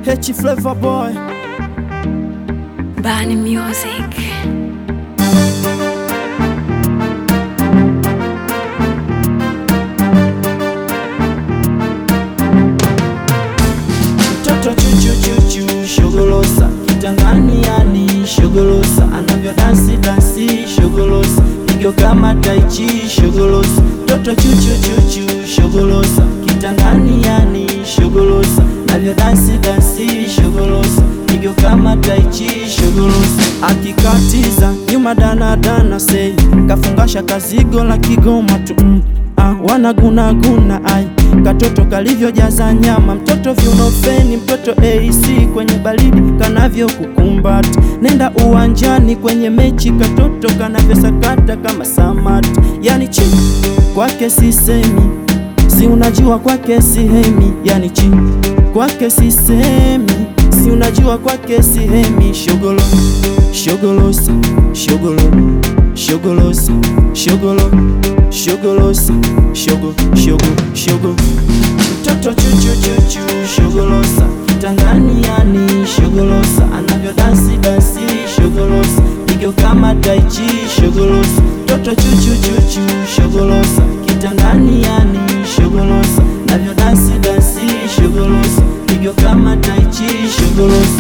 H Flavor Boy Bani Music. mtoto chuchuchuchu shogolosa kitangani yani shogolosa anavyo dansi dansi shogolosa pigo kama taichi shogolosa mtoto chuchuchuchu shogolosa kitangani yani shogolosa navyo dansi dansi shogolosa pigo kama taichi shogolosa akikatiza nyuma danadana sei kafungasha kazigo la kigoma tu mm. Ah, wanagunaguna ai katoto kalivyojaza nyama mtoto viunofeni mtoto AC kwenye baridi kanavyo kukumbata nenda uwanjani kwenye mechi katoto kanavyosakata kama samaki yani chi kwake sisemi si unajua kwake sihemi yani chi kwake sisemi si unajua kwake sihemi shogolo shogolosa shogolo shogolosa shogolo shogolosa shogo shogo shogo mtoto chuchuchuchu shogolosa kitangani yani shogolosa anavyo dansi dansi shogolosa pigo kama taichi shogolosa mtoto chuchuchuchu shogolosa kitangani yani shogolosa navyo dansi dansi shogolosa pigo kama taichi shogolosa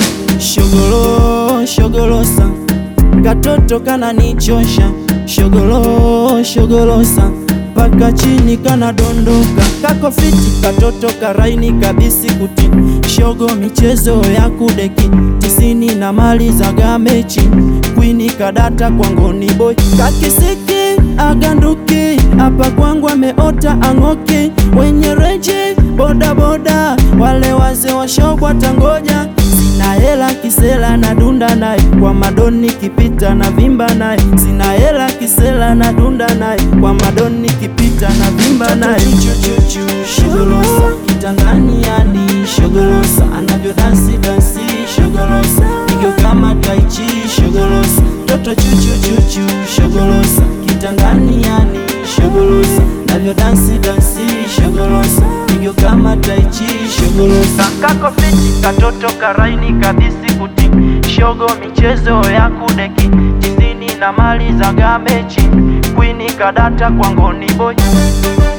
shogolo shogolosa katoto kananichosha shogolo shogolosa mpaka chini kanadondoka kako fiti katoto karaini kabisi kuti shogo michezo ya kudeki tisini na mali za gamechi kwini kadata kwangoni boy kakisiki aganduki hapa kwangu ameota ang'oki wenye reji bodaboda wale waze washogwa tangoja sina hela kisela na dunda naye kwa madoni kipita na vimba naye sina hela kisela na dunda naye kwa madoni kipita na vimba naye chuchuchu shogolosa kitangani yani shogolosa anavyo dansi dansi shogolosa pigo kama taichi shogolosa toto chuchuchuchu shogolosa kitangani yani shogolosa navyo dansi dansi shogolosa pigo kama taichi shogolosa kako fiti katoto karaini kabisi kuti shogo michezo ya kudeki tisini na mali za gamechi kwini kadata kwangoni boy